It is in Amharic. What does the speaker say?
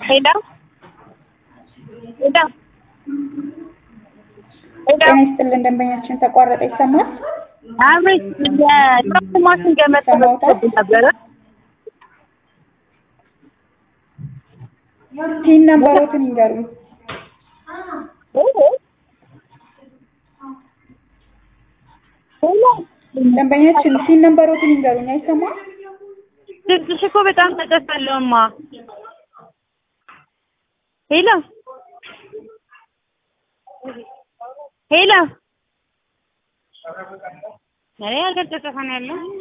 ሄሎ ሄሎ ሄሎ ጤና ይስጥልን ደንበኛችን ተቋረጠ ይሰማል? አብሬት የትራንስፖርት ማሽን ገመድ ተበጥሶብኝ ነበረ። ቲን ነምበሮትን ይንገሩኝ። ሄሎ ደንበኛችን ቲን ነምበሮትን ይንገሩኝ። አይሰማም? ድምፅሽ እኮ በጣም ተጠፋለሁማ። ሄሎ ሄሎ እኔ ያልተጠፋ ነው ያለው